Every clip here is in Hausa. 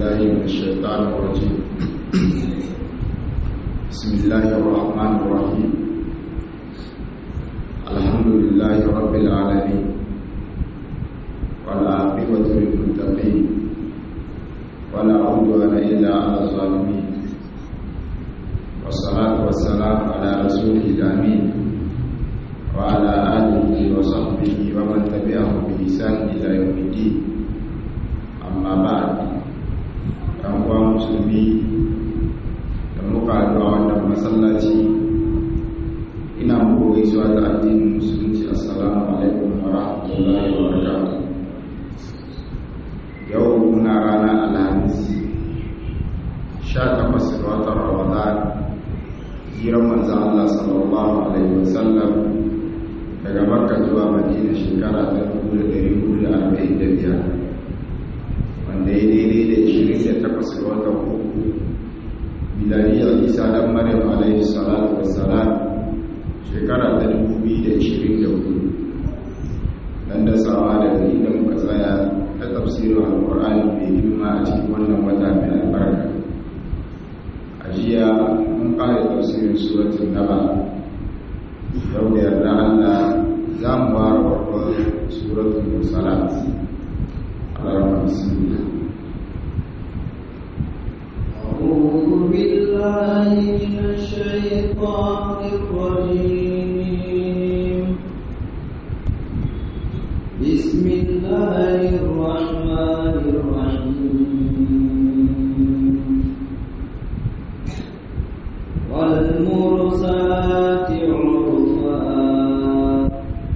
بالله من الشيطان الرجيم بسم الله الرحمن الرحيم الحمد لله رب العالمين والعاقبة للمتقين ولا عدوان إلا على الظالمين والصلاة والسلام على رسوله الأمين وعلى آله وصحبه ومن تبعه بإحسان إلى يوم الدين أما بعد أنواع مسلمين da muka haɗu a wannan masallaci ina muku gaisuwa ta addinin musulunci assalamu alaikum wa rahmatullahi wa barakatuh yau muna rana alhamis sha takwas ga watan ramadan hijiran manzan Allah sallallahu alaihi wasallam daga makka zuwa madina shekara ta 1445 wanda ya daidai da 28 ga watan uku miladiyar isa dan maryam alaihi salatu wassalam shekara ta 2024 dan da sawa daga inda muka tsaya ta tafsirin alkur'ani mai girma a cikin wannan wata mai albarka a jiya mun kare tafsirin suratun naba yau da yarda allah za mu fara farkon suratun musalat a ranar bismillah أعوذ بالله من الشيطان الرجيم بسم الله الرحمن الرحيم والمرسلات عرفا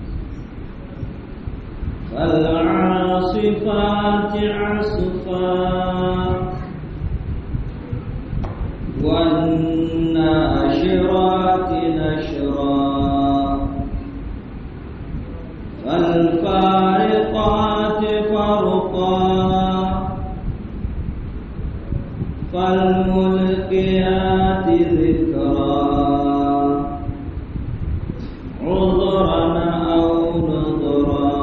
فالعاصفات عصفا والناشرات نشرا فالفارقات فرقا فالملقيات ذكرا عذرا أو نذرا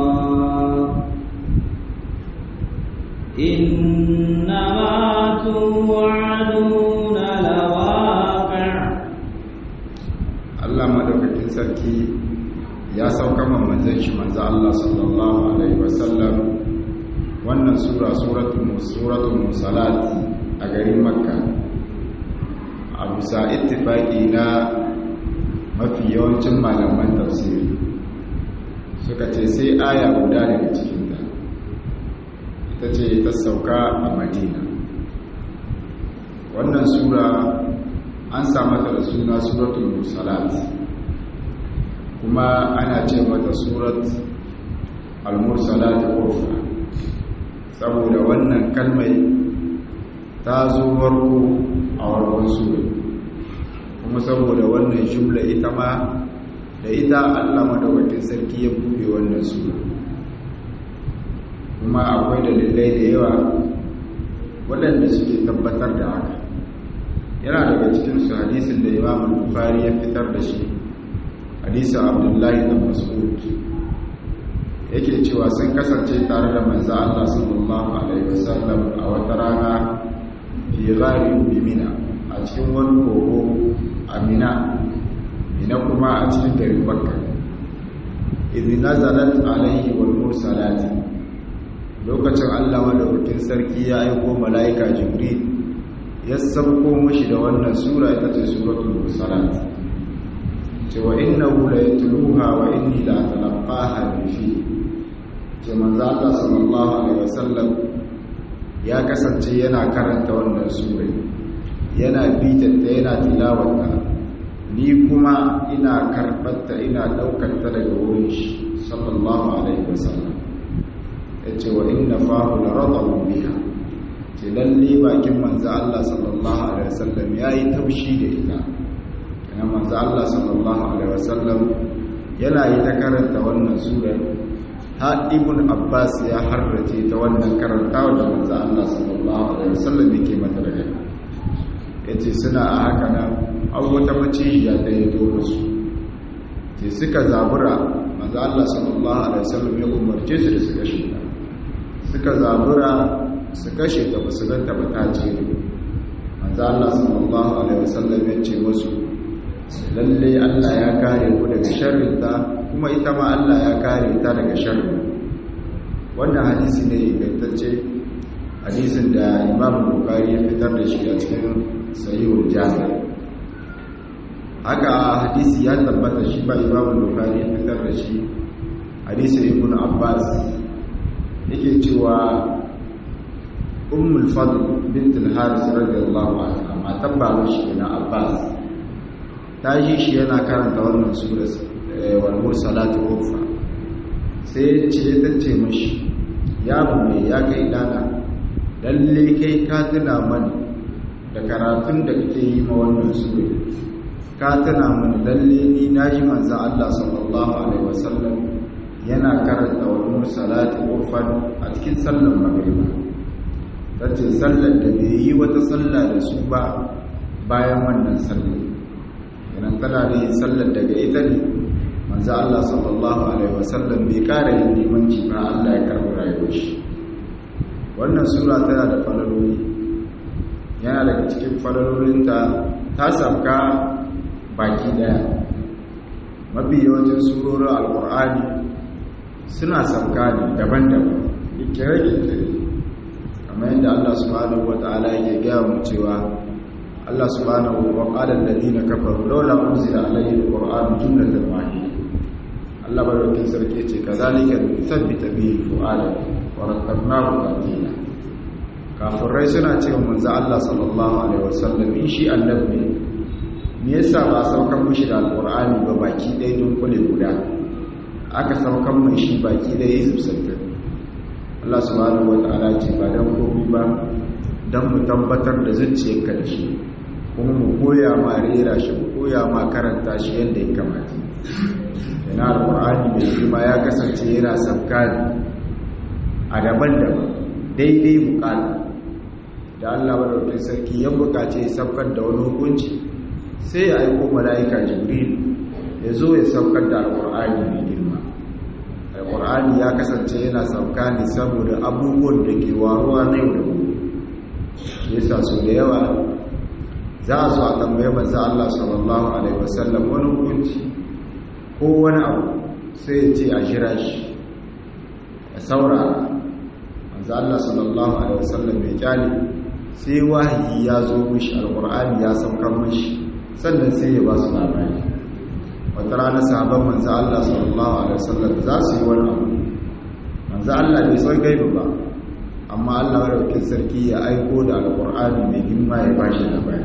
إنما توعدون لواقع Allah madaukakin sarki ya sauka manzon shi manzo Allah sallallahu alaihi wasallam wannan sura suratul suratul musalat a garin Makka a bisa ittifaqi na mafi yawancin malaman tafsiri suka ce sai aya guda daga cikin ta ita ce ta sauka a Madina wannan sura an sa mata da suna suratul musalat kuma ana ce mata surat al-mursalat urfa saboda wannan kalmai ta zo warko a warkon sura kuma saboda wannan jumla ita ma da ita Allah madaukakin sarki ya buɗe wannan sura kuma akwai dalilai da yawa waɗanda suke tabbatar da haka yana daga cikin su hadisin da Imam Bukhari ya fitar da shi hadisin Abdullahi da Mas'ud yake cewa sun kasance tare da manzo Allah sallallahu alaihi wasallam a wata rana fi ghari bimina a cikin wani kogo a Mina Mina kuma a cikin garin Makka idh nazalat alaihi wal mursalati lokacin Allah madaukakin sarki ya aiko mala'ika Jibril ya sabko mashi da wannan sura ita ce suratul mursalat cewa innahu la yatluha wa inni la talaqaha bi fi ce manzo Allah sallallahu alaihi wasallam ya kasance yana karanta wannan sura yana bitatta yana tilawata ni kuma ina karbatta ina daukar ta daga wurin shi sallallahu alaihi wasallam yace wa inna fahu la radahu biha ce lalle bakin manzo Allah sallallahu alaihi wasallam yayi taushi da ita kana manzo Allah sallallahu alaihi wasallam yana yi ta karanta wannan sura ha ibn Abbas ya harrace ta wannan karantawa da manzo Allah sallallahu alaihi wasallam yake mata daga yace suna a haka nan an wata mace ya ta yi to musu ce suka zabura manzo Allah sallallahu alaihi wasallam ya umarce su da suka shiga suka zabura su kashe ta ba su ganta ba ta ce manzo Allah sallallahu alaihi wasallam ya ce wasu lalle Allah ya kare ku daga sharrin ta kuma ita ma Allah ya kare ta daga sharrin wannan hadisi ne ingantacce hadisin da Imam Bukhari ya fitar da shi a cikin Sahihul Jami' haka hadisi ya tabbata shi ba Imam Bukhari ya fitar da shi hadisi Ibn Abbas yake cewa ummul fadl bint al-haris radiyallahu anha matan baban shi na abbas ta ji shi yana karanta wannan sura wal mursalatu urfa sai ce ta ce mishi ya mai ya kai dana lalle kai ka tuna mani da karatun da kake yi ma wannan sura ka tuna mani lalle ni naji manzo Allah sallallahu alaihi wasallam yana karanta wal mursalatu urfa a cikin sallar magriba ta ce sallar da bai yi wata sallah da su ba bayan wannan sallar yanan tana da yin sallar daga ita ne manzo Allah sallallahu alaihi wasallam bai kara yin limanci ba Allah ya karɓi rayuwar shi wannan sura tana da falaloli yana daga cikin falalolinta ta sabka baki daya mafi yawancin surorin alkur'ani suna sabka ne daban-daban ikire-ikire kamar yadda Allah subhanahu wa ta'ala yake gaya mu cewa Allah subhanahu wa qala alladhina kafaru laula unzila alayhi alquran jumlatan wahida Allah barkin sarki ce kazalika nuthabbita bihi fu'ala wa rattabnahu tartila kafirai suna cewa manzo Allah sallallahu alaihi wasallam in shi annabi ne me yasa ba saukan mushi da alqur'ani ba baki ɗaya don kule guda aka saukan mai shi baki ɗaya yusuf sattin Allah subhanahu wata'ala ce ba dan komai ba dan mu tabbatar da zuciyarka da shi kuma mu koya ma rera shi mu koya ma karanta shi yadda ya kamata yana alqur'ani mai girma ya kasance yana sabkani a daban-daban daidai bukata da Allah madaukakin sarki ya bukace sabkar da wani hukunci sai ya aiko mala'ika jibril ya zo ya saukar da alqur'ani mai girma alƙur'ani ya kasance yana sauka ne saboda abubuwan da ke waruwa na yau da gobe yasa so da yawa za a zo a tambaye manzo Allah sallallahu alaihi wasallam wani hukunci ko wani abu sai ya ce a jira shi ya saurara manzo Allah sallallahu alaihi wasallam ya kyale sai wahayi ya zo mishi alƙur'ani ya saukar mishi sannan sai ya ba su labari wata rana sahabban manzo Allah sallallahu alaihi wasallam za su yi wani abu manzo Allah bai san gaibi ba amma Allah madaukakin sarki ya aiko da alqur'ani mai himma ya bashi labari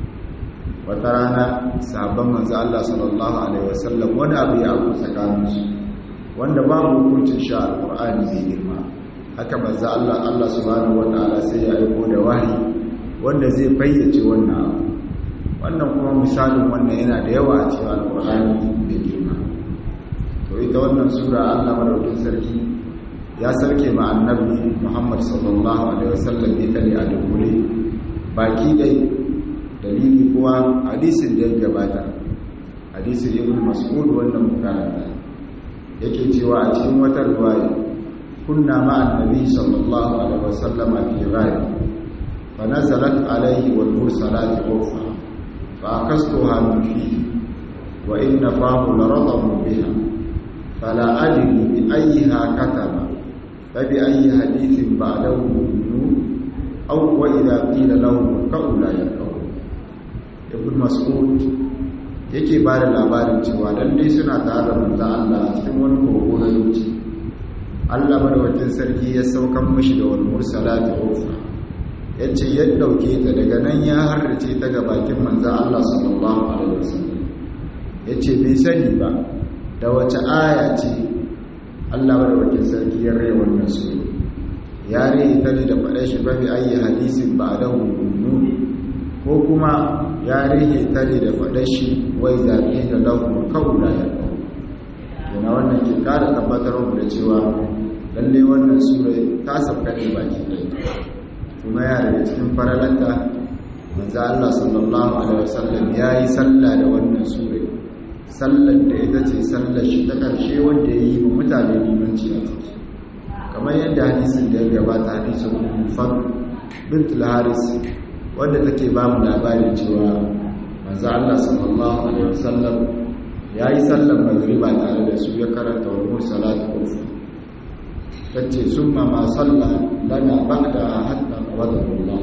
wata rana sahabban manzo Allah sallallahu alaihi wasallam wani abu ya abu tsakanin su wanda babu hukuncin sha alqur'ani mai himma haka manzo Allah Allah subhanahu wataala sai ya aiko da wahayi wanda zai fayyace wannan abu wannan kuma misalin wannan yana da yawa a cikin alkur'ani mai girma to ita wannan sura Allah madaukakin sarki ya sarke ma annabi Muhammad sallallahu alaihi wasallam ita ne a dubule baki dai dalili kuwa hadisin da ya gabata hadisin ibn mas'ud wannan mukaranta yake cewa a cikin wata riwaya kunna ma annabi sallallahu alaihi wasallam fi ghari fa nazalat alaihi wal mursalati urfa فأخذتها من فيه وإن فاه لرطب بها فلا أدري بأيها كتب فبأي حديث بعده يؤمنون أو وإذا قيل لهم اركعوا لا يركعون ابن مسعود yake ba da labarin cewa lalle suna tare da manzo Allah a cikin wani kogo na zuci Allah madawacin sarki ya saukan mishi da wal mursalati urfa ya ce ya ɗauke ta daga nan ya harrace ta ga bakin manzan Allah sallallahu Alaihi wasallam ya ce bai sani ba da wace aya ce Allah wadda sarki ya rai wannan su ya rai ta ne da faɗa shi ba bi ayi hadisin ba da hunnu ko kuma ya rai ta ne da faɗa shi wai zaɓe da lahu kawula ya ɗau yana wannan ke ƙara tabbatar da cewa lallai wannan sura ta sabka ne baki ɗaya kuma ya daga cikin faralanta manzo Allah sallallahu alaihi wasallam yayi sallah da wannan sura sallar da ita ce sallar shi ta karshe wanda yayi wa mutane limanci a ciki kamar yadda hadisin da ya gabata hadisin umfan bint al-haris wanda take ba mu labarin cewa manzo Allah sallallahu alaihi wasallam yayi sallar magriba tare da su ya karanta wa mursalat kufa tace summa ma salla lana ba'da hatta qawadullah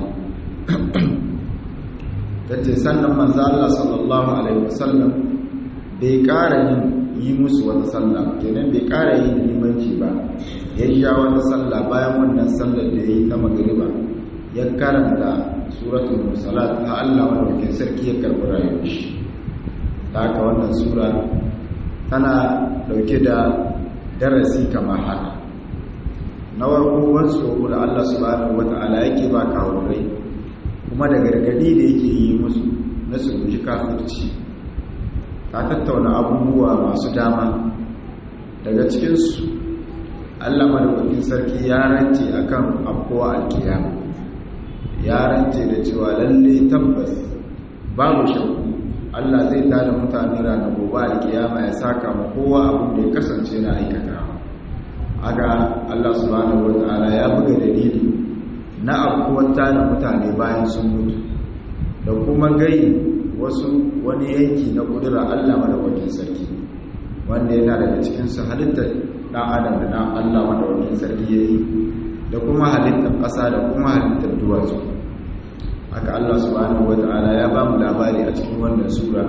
tace sannan manzo Allah sallallahu alaihi wasallam bai ƙara yin yi musu wata sallah kenan bai ƙara yin limanci ba ya sha wata sallah bayan wannan sallar da ya yi ta magriba ya karanta suratul mursalat ha Allah madaukakin sarki ya karbi rayuwar shi ta haka wannan sura tana dauke da darasi kamar haka na warko wani tsoro da Allah subhanahu wata'ala yake ba kawurai kuma da gargadi da yake yi musu na su guji kafirci ta tattauna abubuwa masu dama daga cikinsu Allah madaukakin sarki ya rance akan afkowa alkiyama ya rance da cewa lalle tabbas babu shakku Allah zai tada mutane ranar gobe alkiyama ya saka ma kowa abin da ya kasance na aikata haka Allah subhanahu wataala ya buga dalili na afkuwar tada mutane bayan sun mutu da kuma gai wasu wani yanki na kudura Allah madaukakin sarki wanda yana daga cikin su halittar dan adam da dan Allah madaukakin sarki yayi da kuma halittar ƙasa da kuma halittar duwatsu haka Allah subhanahu wata'ala ya ba mu labari a cikin wannan sura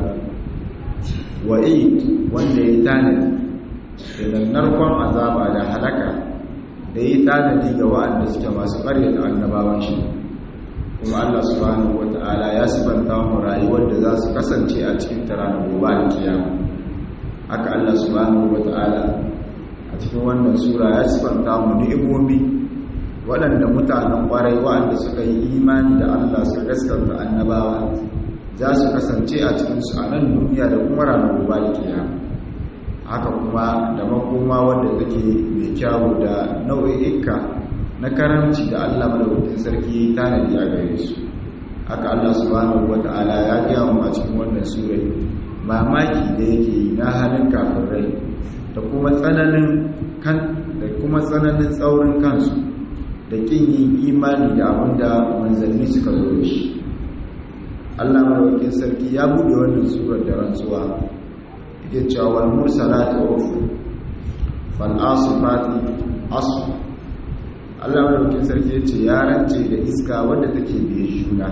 wa'id wanda ya tanadi da narkon azaba da halaka da ya tanadi ga wa'anda suke masu ƙaryata annabawan shi kuma Allah subhanahu wata'ala ya sifanta mu rayuwar da za su kasance a cikin ranar gobe da kiyama haka Allah subhanahu wata'ala a cikin wannan sura ya sifanta mu ni'imomi waɗanda mutanen ƙwarai waɗanda suka yi imani da Allah suka gaskanta annabawa za su kasance a cikinsu a nan duniya da kuma ranar gobe da kiyama haka kuma da makoma wanda take mai kyawu da nau'i'ika na karanci da Allah madaukakin sarki tanadi a gare su haka Allah subhanahu wata'ala ya gaya mu a cikin wannan surai mamaki da yake yi na halin kafirai da kuma tsananin kan da kuma tsananin tsaurin kansu da kin yin imani da abin da manzanni suka zo da shi Allah madaukakin sarki ya bude wannan surar da rantsuwa yake cewa wal mursalati urfu fal asifati asf Allah madaukakin sarki ya ce ya rance da iska wadda take biye juna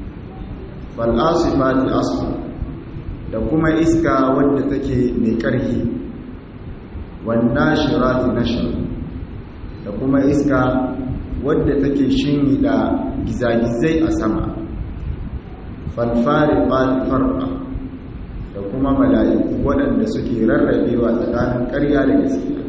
fal asifati asf da kuma iska wadda take mai karhi wan nashirati nashr da kuma iska wadda take shinyi da gizagizai a sama falfari farqa da kuma mala'iku waɗanda suke rarrabewa tsakanin ƙarya da gaskiya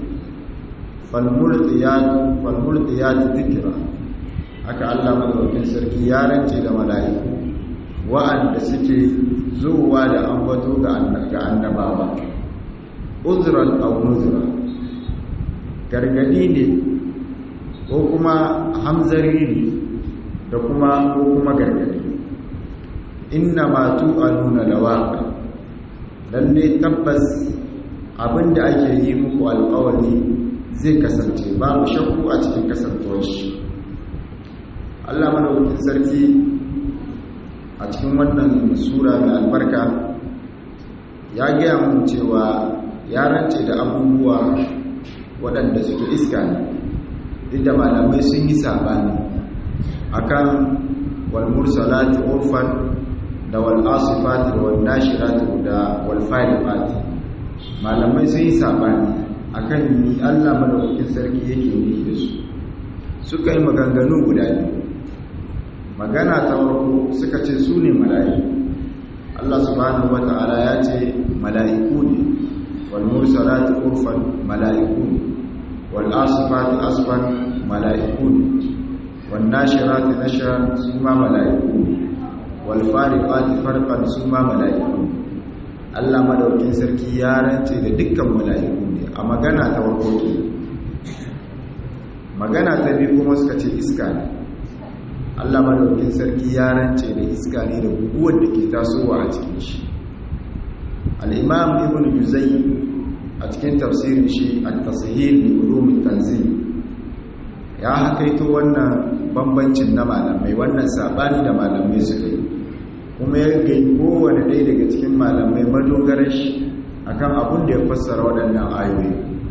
falmultiyatu dhikra haka Allah madaukakin sarki ya rance da mala'iku wa'anda suke zuwa da ambato ga annabawa uzran aw nuzra gargadi ne ko kuma hamzari ne da kuma ko kuma gargadi inna ma tu'aluna lawaqi lalle tabbas abinda ake yi muku alƙawari zai kasance babu shakku a cikin kasantuwar shi Allah madaukakin sarki a cikin wannan sura mai albarka ya gaya mu cewa ya rance da abubuwa waɗanda suke iska ne duk da malamai sun yi sabani akan wal mursalati urfan da wal asifati da wal nashirati da wal fa'ilati malamai sun yi sabani akan ni Allah madaukakin sarki yake nufi da su suka yi maganganu guda biyu magana ta farko suka ce su ne mala'iku Allah subhanahu wata'ala ya ce mala'iku ne wal mursalati urfan mala'iku ne wal asifati asfan mala'iku ne wal nashirati nashran su ma mala'iku ne wal fariqati farqan su ma mala'iku ne Allah madaukin sarki ya rance da dukkan mala'iku ne a magana ta farko ke magana ta biyu kuma suka ce iska ne Allah madaukin sarki ya rance da iska ne da guguwar da ke tasowa a cikin shi al-imam ibn juzay a cikin tafsirin shi at-tasahil bi ulum tanzil ya hakaito wannan bambancin na malamai wannan sabani da malamai suka yi kuma ya gai kowane ɗaya daga cikin malamai madogarar shi akan abin da ya fassara waɗannan ayoyi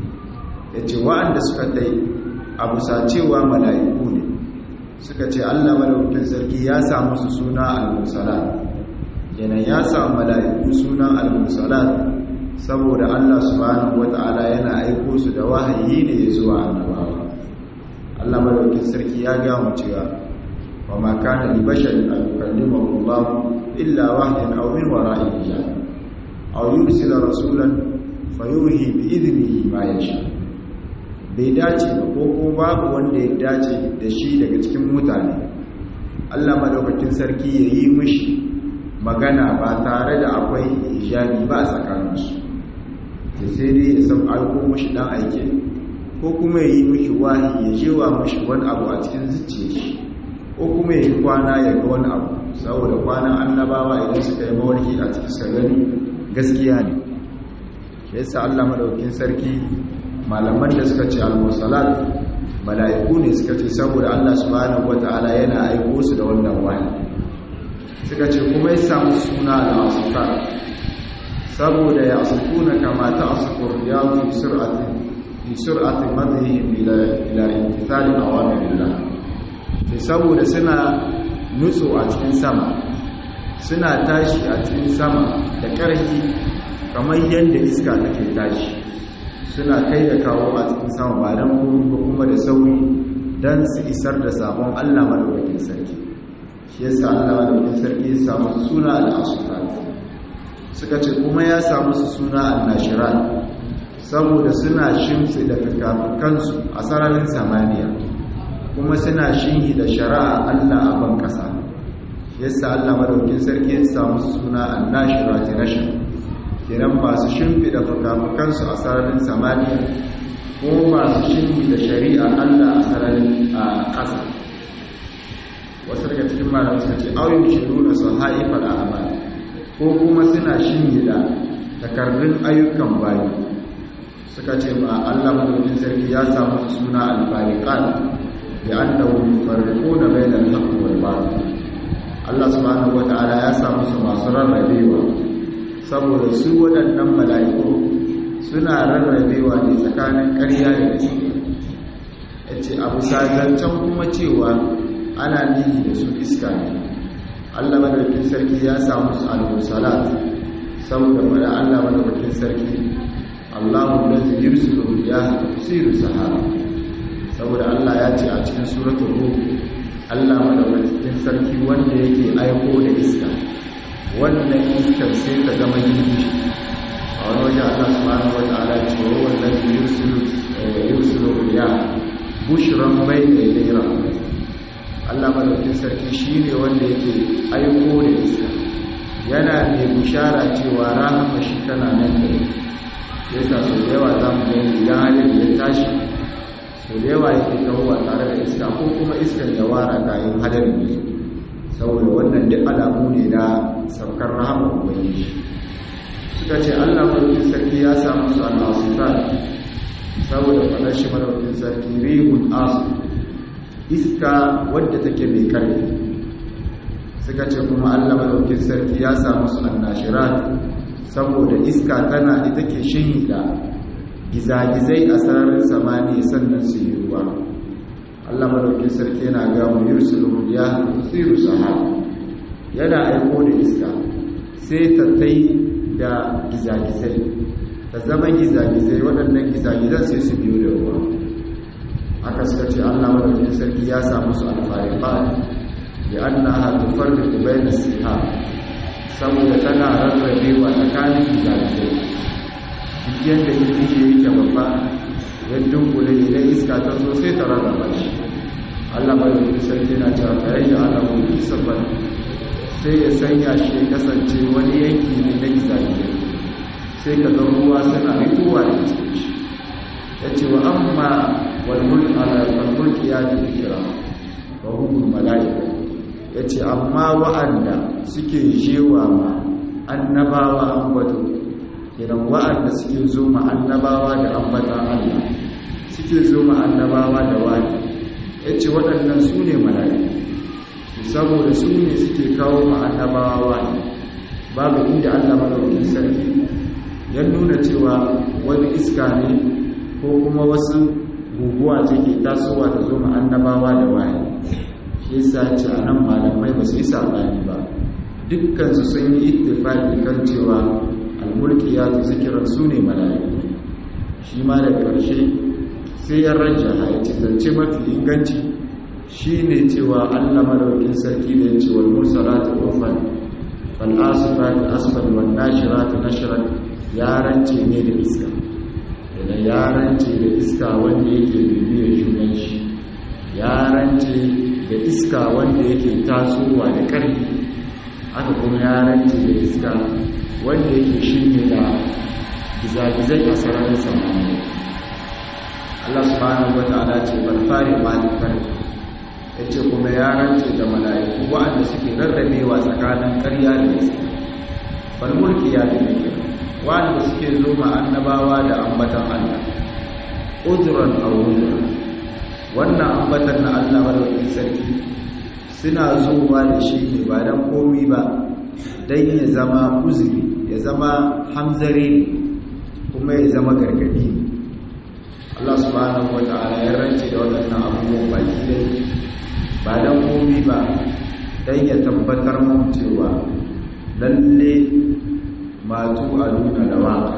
ya ce wa'anda suka tai a bisa cewa mala'iku ne suka ce allah malaukin sarki ya samu su suna al-musalat yana ya samu mala'iku suna al-musalat saboda allah subhanahu wata'ala yana aiko su da wahayi ne zuwa annabawa allah malaukin sarki ya gamu cewa wa ma kana li basharin an yukallimahu allah illa wahyan aw min wara'i hijab aw yursila rasulan fayuhi bi idnihi ma yasha bai dace ba ko ko babu wanda ya dace da shi daga cikin mutane Allah madaukakin sarki ya yi mishi magana ba tare da akwai hijabi ba a tsakaninsu ta sai dai ya san aiko mishi dan aike ko kuma ya yi mishi wahi ya jewa mishi wani abu a cikin zuciya shi ko kuma ya yi kwana ya ga wani abu saboda kwanan annabawa idan suka yi mawarki a cikin sa gani gaskiya ne yasa Allah madaukakin sarki malaman da suka ce al-mursalat mala'iku ne suka ce saboda Allah subhanahu wata'ala yana aiko su da wannan wani suka ce kuma ya samu suna al-asfar saboda ya asfuna kama ta asfur ya fi sur'atin fi sur'atin madhihim ila ila imtithal awamirillah sai saboda suna nutso a cikin sama suna tashi a cikin sama da ƙarfi kamar yadda iska take tashi suna kai da kawo a cikin sama ba don ba kuma da sauri don su isar da sabon Allah madaukakin sarki shi yasa Allah madaukakin sarki ya samu suna al-asurat suka ce kuma ya samu su suna al-nashirat saboda suna shimsi da kansu a sararin samaniya kuma suna shinhi da shari'a Allah a ban kasa shi yasa Allah madaukakin sarki ya samu suna al-nashirat nashin kenan masu shimfiɗa fukafukansu a sararin samaniya ko masu shimfiɗa shari'a Allah a sararin a ƙasa wasu daga cikin malam suka ce auyin shiru na su haifar a amali ko kuma suna shimfiɗa takardun ayyukan bayi suka ce ma Allah madaukin sarki ya samu suna al-fariqat da annahu yufarriquna bainal haqqi wal batil Allah subhanahu wata'ala ya samu su masu rarrabewa saboda su waɗannan mala'iku suna rarrabewa ne tsakanin ƙarya da gaskiya ya ce abu sagancan kuma cewa ana nihi da su iska ne allah madaukin sarki ya samu su al-musalat saboda fada allah madaukin sarki allahu lazi yursilu ya siru sahara saboda allah ya ce a cikin suratul ruh allah madaukin sarki wanda yake aiko da iska wannan iskar sai ta zama girgi a wani wajen Allah subhanahu wata'ala ce wa wannan yursilu riya bushran bai da yaira Allah madaukin sarki shine wanda yake aiko da iska yana mai bushara cewa rahama shi tana nan da yasa sau da yawa za mu gani idan halin ya tashi sau da yawa yake kawowa tare da iska ko kuma iskar ya wara kayan hadarin da saboda wannan duk alamu ne na saukar rahama ubangiji suka ce allah madaukin sarki ya samu su al'asifat saboda faɗar shi madaukin sarki rihun asu iska wadda take mai karfi suka ce kuma allah madaukin sarki ya samu su annashirat saboda iska tana ita ke da gizagizai a sararin samani sannan su yi ruwa Allah madaukin sarki yana ga mu yursilu ya tusiru sahaba yana aiko da iska sai ta tai da gizagizai ta zama gizagizai waɗannan gizagizan sai su biyo da ruwa aka suka ce Allah madaukin sarki ya samu su alfariqa bi annaha tufarriqu bayna sihab saboda tana rarrabewa tsakanin gizagizai duk yadda girgije yake babba yan dunkule idan iska ta zo sai ta rarraba shi Allah bai da sarki na cewa kai da Allah mu sabban sai ya sanya shi ya kasance wani yanki ne na gizagizai sai ka ga ruwa suna fitowa da cikin shi ya ce wa amma wal mulk ala wal mulk ya dhikra wa hum malaika ya ce amma wa'anda suke jewa ma annabawa ambato idan wa'anda suke zo ma annabawa da ambatan Allah suke zo ma annabawa da wani yace waɗannan su ne mala'iku saboda su ne suke kawo ma annabawa ne babu inda Allah madaukakin sarki ya nuna cewa wani iska ne ko kuma wasu guguwa ce ke tasowa ta zo ma annabawa da waye shi yasa ce a nan malamai ba su yi sabani ba dukkan su sun yi ittifaqi kan cewa almulkiyatu zikiran su ne mala'iku shi ma da ƙarshe sai ya rajaha ya ce zance mafi inganci shi ne cewa allah madaukin sarki da ya ce wal mursalatu urfan fal asifati asfal wal nashiratu nashran yarance ne da iska da yarance da iska wanda yake bibiyar junan shi yarance da iska wanda yake tasowa da ƙarfi haka kuma yarance da iska wanda yake shine da gizagizai a sararin samaniya Allah subhanahu wa ta'ala ce bal fari ma da ya ce kuma ya rance da mala'iku waɗanda suke rarrabewa tsakanin ƙarya da gaske bal mulki ya da nake waɗanda suke zo ma annabawa da ambatan Allah udran aw udran wannan ambatan na Allah madaukakin sarki suna zuwa da shi ne ba dan komi ba dan ya zama uzuri ya zama hamzari kuma ya zama gargadi Allah subhanahu wata'ala ya rance da waɗannan abubuwan baki dai ba dan komi ba dan ya tabbatar mun cewa lalle matu aluna da waka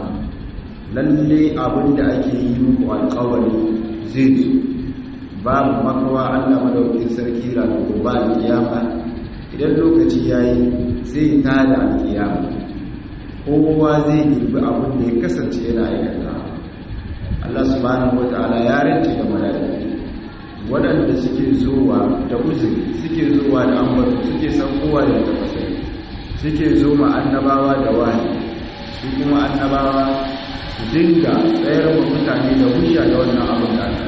lalle abinda ake yi muku alƙawari zai zo babu makawa Allah madaukakin sarki ranar gobe alkiyama idan lokaci yayi zai tada alkiyama kowa zai girbi abin da ya kasance yana aikata Allah subhanahu wata'ala ya rinci da mala'iku waɗanda suke zuwa da uzuri suke zuwa da ambatu suke san kowa da tafasai suke zo ma annabawa da wani su kuma annabawa su dinga tsayar wa mutane da hujja da wannan abin da aka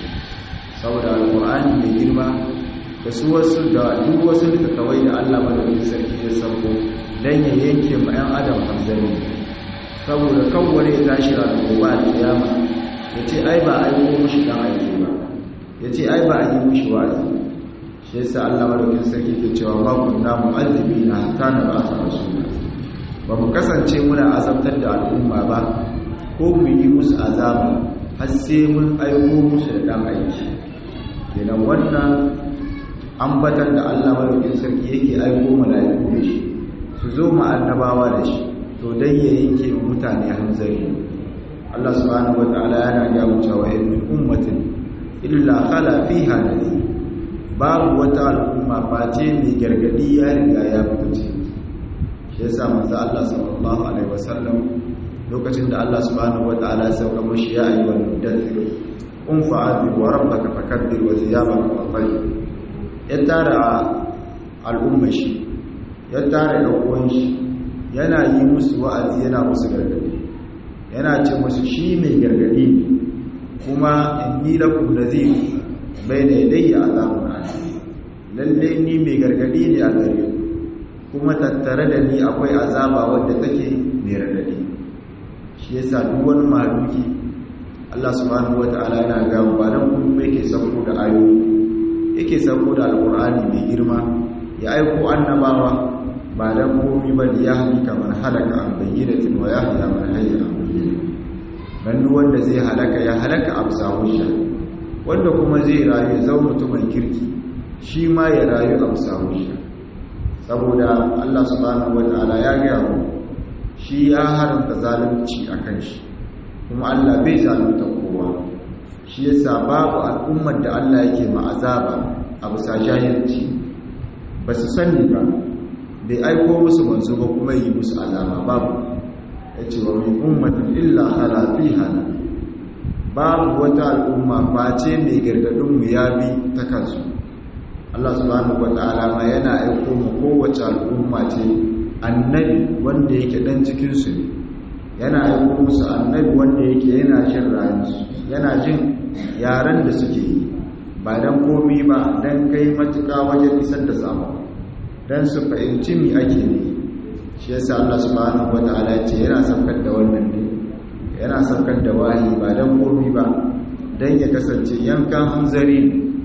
saboda alƙur'ani mai girma da su wasu da duk wasu littattafai da Allah madaukakin sarki ya sauko dan ya yanke ma 'yan adam hanzari saboda kawai ya tashi ranar gobe a kiyama ya ce ai ba a yi mushi dan aiki ba ya ce ai ba a yi mushi wa'azi shi yasa Allah madaukakin sarki ke cewa ba ku na mu'azzibi na hatta na ba sa rasula ba mu kasance muna azabtar da al'umma ba ko mu yi musu azaba har sai mun aiko musu da dan aiki kenan wannan ambatan da Allah madaukakin sarki yake aiko mala'iku da shi su zo ma annabawa da shi to dai ya yanke mutane hanzari Allah subhanahu wataala yana ga mu cewa min ummatin illa khala fiha nadhir babu wata al'umma face mai gargadi ya riga ya fice shi yasa manzo Allah sallallahu alaihi wasallam lokacin da Allah subhanahu wataala ya sauka mushi ya ayyuhal mudaththir qum fa'adhib wa rabbaka fakabbir wa thiyabaka fatahhir ya tara al'umma shi ya tara ɗaukuwan shi yana yi musu wa'azi yana musu gargadi yana ce musu shi mai gargadi ne kuma inni lakum nadhir bayna yadayya azabun alim lalle ni mai gargadi ne a gare kuma tattare da ni akwai azaba wadda take mai radadi shi yasa duk wani maluki Allah subhanahu wataala yana ga ba dan kuma yake sauko da ayoyi yake sauko da alqur'ani mai girma ya aiko annabawa ba dan komi ba ya halika man halaka an bayyinatin wa yahya man hayya an bayyinatin dan duk wanda zai halaka ya halaka a bisa hujja wanda kuma zai rayu ya zama mutumin kirki shi ma ya rayu a bisa hujja saboda Allah subhanahu wataala ya ga mu shi ya haramta zalunci akan shi kuma Allah bai zalunta kowa shi yasa babu al'ummar da Allah yake ma'azaba a bisa jahilci ba su sani ba bai aiko musu manzo ba kuma yi musu azaba babu ya ce wa min ummatin illa hala fiha babu wata al'umma face mai gargadin mu ya bi ta kansu Allah subhanahu wata'ala ma yana aiko mu kowace al'umma ce annabi wanda yake dan cikin su ne yana aiko musu annabi wanda yake yana jin rayuwarsu yana jin yaran da suke yi ba dan komi ba dan kai matuƙa wajen isar da samu dan su fahimci mi ake ne shi yasa Allah subhanahu wataala ya ce yana saukar da wannan ne yana saukar da wahi ba dan komi ba dan ya kasance yankan hanzari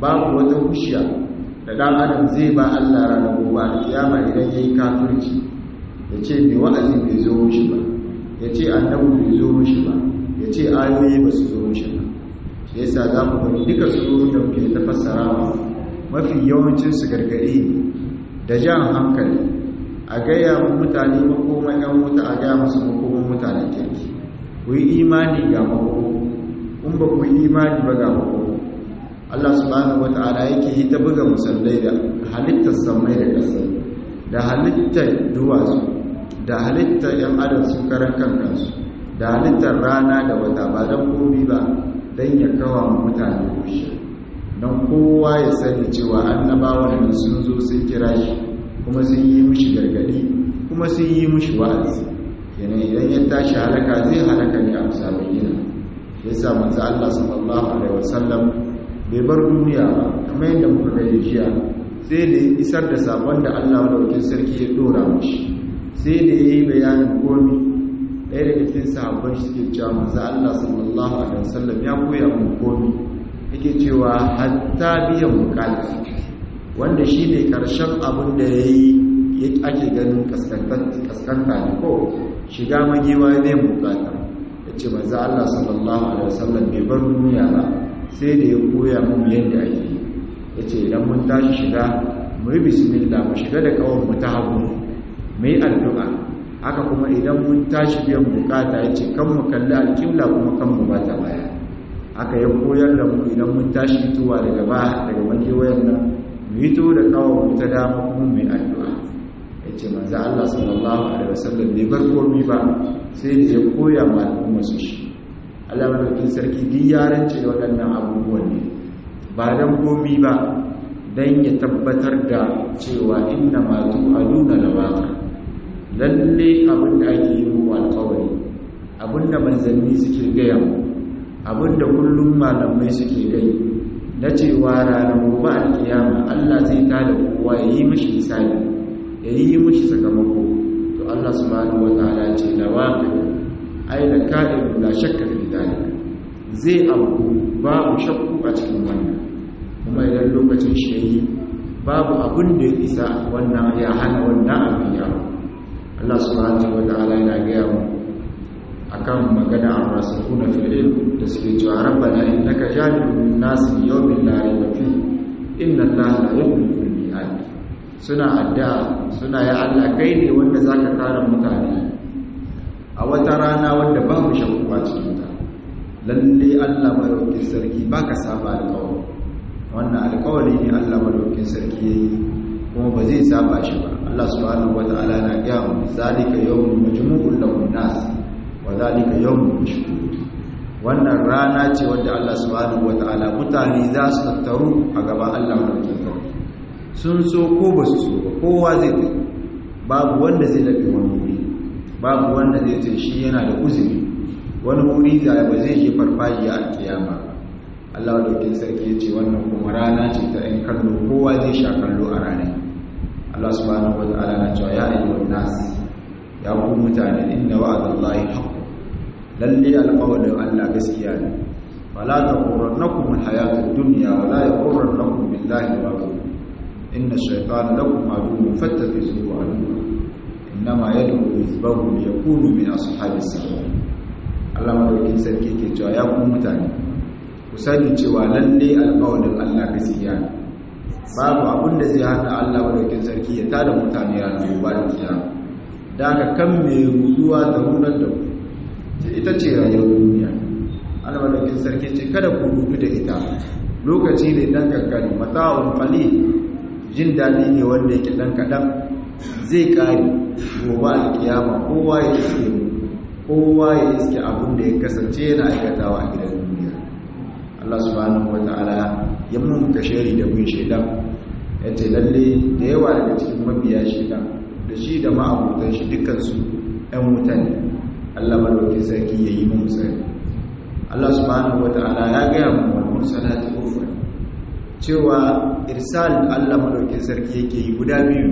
babu wata hushiya da dan adam zai ba Allah ranar gobe alkiyama idan yayi kafirci ya ce mai wa'azi bai zo mushi ba ya ce annabi bai zo mushi ba ya ce ayoyi ba su zo mushi ba shi yasa za mu gani duka su da muke ta fassarawa mafi yawancin su gargaɗi ne da jan hankali a gaya mu mutane makoma yan wuta a gaya musu makoman mutanen kirki ku yi imani ga makoma in ba ku yi imani ba ga makoma Allah subhanahu wata'ala yake yi ta buga musallai da halittar samai da ƙasa da halittar duwatsu da halittar yan adam su karan kankansu da halittar rana da wata ba don komi ba don ya kawa mutane kushe don kowa ya sani cewa annabawan nan sun zo sun kira shi kuma sun yi mushi gargadi kuma sun yi mushi wa'azi yana idan ya tashi halaka zai halaka ne a bisa bayyana ya sa manzo Allah sallallahu alaihi wasallam bai bar duniya ba kamar yadda muka gani jiya sai da ya isar da sabon da Allah madaukakin sarki ya dora mushi sai da ya yi bayanin komi ɗaya daga cikin sahabban shi suke cewa manzo Allah sallallahu alaihi wasallam ya koya mun komi yake cewa hatta biyan bukata wanda shi ne ƙarshen abin da ya yi ake ganin kaskanta ne ko shiga magewa zai bukata ya ce manzo Allah sallallahu alaihi wasallam bai bar duniya ba sai da ya koya mun yadda ake yi ya ce idan mun tashi shiga mu yi bismillah mu shiga da kawon mu ta hagu mu yi addu'a haka kuma idan mun tashi biyan bukata ya ce kan mu kalli alƙibla kuma kan mu ba ta baya aka yi koyar da mu idan mun tashi fitowa daga ba daga makewayan nan mu yi to da kawo mu ta dama kuma mu yi addu'a ya ce manzo Allah sallallahu alaihi wasallam bai bar komi ba sai da ya koya ma al'umma su shi Allah madaukin sarki duk yaran ce waɗannan abubuwan ne ba dan komi ba dan ya tabbatar da cewa inna ma tu'aduna lawaqi lalle abin da ake yi muku alƙawari abin da manzanni suke gaya mu abinda kullum malamai suke gai na cewa ranar gobe alkiyama Allah zai tada kowa ya yi mishi misali ya yi mishi sakamako to Allah subhanahu wataala ce la waqi ai la ka'in la shakka fi dalika zai abu babu shakku a cikin wannan kuma idan lokacin shi yayi babu abin da ya isa wannan ya hana wannan abin ya Allah subhanahu wataala yana gaya mu akan magana an rasuluna fil ilm da suke cewa rabbana innaka jami'un nas yawmin la rayba fi inna allaha la yukhlifu al-mi'ad suna addu'a suna ya Allah kai ne wanda zaka kare mutane a wata rana wanda babu shakku a cikin ta lalle Allah madaukakin sarki baka saba alƙawari wannan alƙawari ne Allah madaukakin sarki yayi kuma ba zai saba shi ba Allah subhanahu wataala na ga mu zalika yawmun majmu'un lahun nas wa zalika yawmun mashhud wannan rana ce wadda Allah subhanahu wataala mutane za su tattaru a gaban Allah madaukakin sarki sun so ko ba su so ba kowa zai tafi babu wanda zai daɗe wani wuri babu wanda zai ce shi yana da uzuri wani wuri da ba zai je farfajiya a kiyama Allah madaukakin sarki ya ce wannan kuma rana ce ta ɗan kallo kowa zai sha kallo a ranar Allah subhanahu wataala na cewa ya ayyuhan nas ya ku mutane inna wa'adallahi haqq lalle alƙawarin Allah gaskiya ne wala taghurrannakum alhayatud dunya wala yaghurrannakum billahi al-ghurur inna ash-shaytana lakum aduwwun fattakhidhuhu aduwwan innama yad'u hizbahu liyakunu min ashabis sa'ir Allah madaukin sarki ke cewa ya ku mutane ku sani cewa lalle alƙawarin Allah gaskiya ne babu abin da zai hana Allah madaukin sarki ya tada mutane ranar gobe da kiyama da aka kan mai ruduwa da runar da ku ita ce rayuwar duniya alwadakin sarki ce kada ku rudu da ita lokaci ne dan kankani mata'un qali jin dadi ne wanda yake dan kadan zai kare gobe alkiyama kowa ya iske kowa ya iske abin da ya kasance yana aikatawa a gidan duniya Allah subhanahu wataala ya mun kashari da mun shaidan yace lalle da yawa daga cikin mabiya shaidan da shi da ma'abutan shi dukansu ɗan mutane Allah malauki sarki ya yi mun tsari Allah subhanahu wata'ala ya gaya mu wal mursalati urfan cewa irsal Allah malauki sarki yake yi guda biyu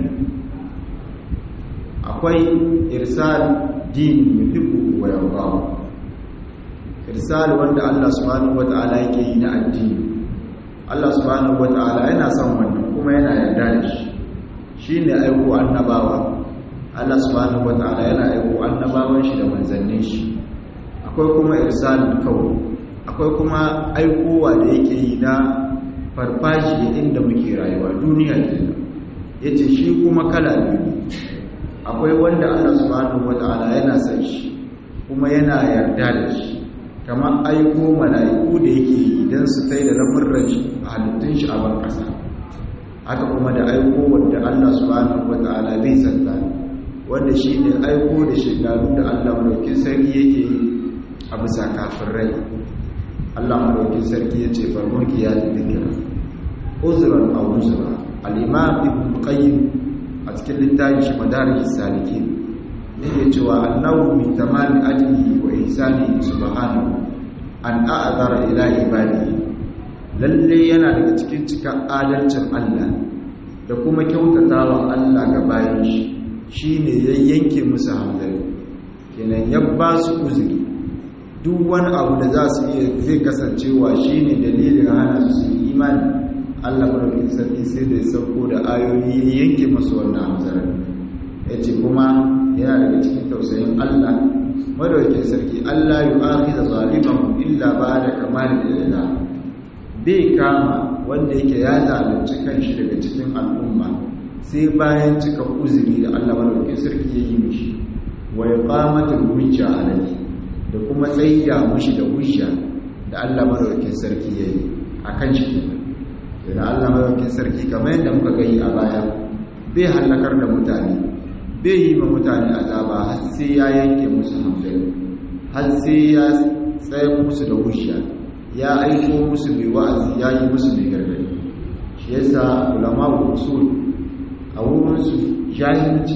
akwai irsal din yuhibbu wa yarda irsal wanda Allah subhanahu wata'ala yake yi na addini Allah subhanahu wata'ala yana son wannan kuma yana yarda da shi shine aiko annabawa Allah subhanahu wata'ala yana aiko annabawan shi da manzannin shi akwai kuma irsalul kawn akwai kuma aikowa da yake yi na farfashi inda muke rayuwa duniya kenan yace shi kuma kala biyu akwai wanda Allah subhanahu wata'ala yana son shi kuma yana yarda da shi kamar aiko mala'iku da yake idan su tai da lamurran shi a halittun shi a ban ƙasa haka kuma da aiko wanda Allah subhanahu wata'ala bai santa wanda shi ne aiko da shekaru da Allah madaukin sarki yake yi a bisa kafin rai Allah madaukin sarki ya ce farmaki ya ta dikira uzuran a uzura al-imam ibn qayyim a cikin littafin shi madarij salikin yake cewa annahu min tamami ajlihi wa ihsani subhanahu an a'zara ila ibadihi lalle yana daga cikin cikan adalcin Allah da kuma kyautatawa Allah ga bayan shi shine ya yanke musu hanzari kenan ya ba su uzuri duk wani abu da za su iya zai kasancewa shine dalilin hana su su imani Allah barkin sarki sai da ya sauko da ayoyi ya yanke musu wannan hanzarin yace kuma yana daga cikin tausayin Allah madaukakin sarki Allah ya akhiza zaliman illa ba'da kamalil illah bai kama wanda yake ya zalunci kanshi daga cikin al'umma sai bayan cika uzuri da Allah madaukakin sarki ya yi mishi wa iqamatul hujja alayhi da kuma tsaida mushi da hujja da Allah madaukakin sarki ya yi akan shi kenan idan Allah madaukakin sarki kamar yadda muka gani a baya bai halakar da mutane bai yi ma mutane azaba har sai ya yanke musu hamdani har sai ya tsaye musu da hujja ya aiko musu mai wa'azi ya yi musu mai gargadi shi yasa ulama usul a wurinsu jahilci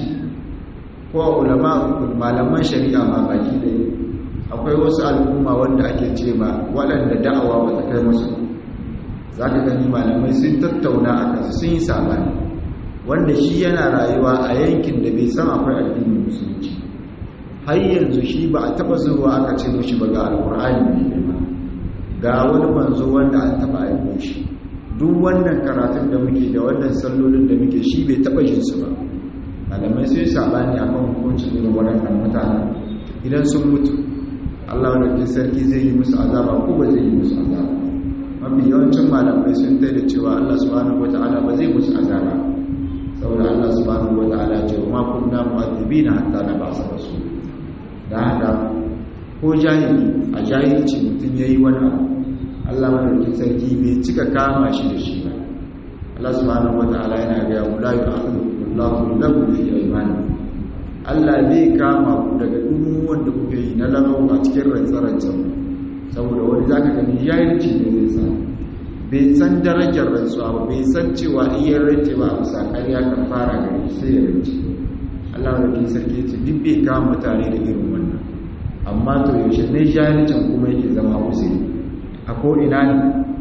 ko ulama malaman shari'a ma baki da akwai wasu al'umma wanda ake ce ma waɗanda da'awa ba ta kai musu za ka gani malamai sun tattauna a kansu sun yi sabani wanda shi yana rayuwa a yankin da bai san akwai addinin musulunci har yanzu shi ba a taɓa zuwa aka ce mushi ba ga alƙur'ani ne ba ga wani manzo wanda an taɓa aiko shi duk wannan karatun da muke da wannan sallolin da muke shi bai taɓa jin su ba malamai sun yi sabani akan hukuncin irin waɗannan mutanen idan sun mutu Allah wanda sarki zai yi musu azaba ko ba zai yi musu azaba mafi yawancin malamai sun tai da cewa Allah subhanahu wata'ala ba zai musu azaba saboda Allah subhanahu wata'ala ce ma kunna mu'adhibina hatta nab'asa rasul dan haka ko jahili a jahilci mutum yayi wani abu Allah madaukakin sarki bai cika kama shi da shi ba Allah subhanahu wata'ala yana ga mu la yu'akhidhu Allahu lahu fi aymanikum Allah bai kama ku daga duk wanda kuke yi na lagawo a cikin rantsarancen saboda wani zaka gani jahilci ne zai sa bai san darajar rantsuwa ba bai san cewa iya rance ba a bisa ƙarya kan fara gari sai ya rance Allah madaukakin sarki ce duk bai kama mutane da irin wannan amma to yaushe ne jahilcin kuma yake zama uzuri a ko'ina ne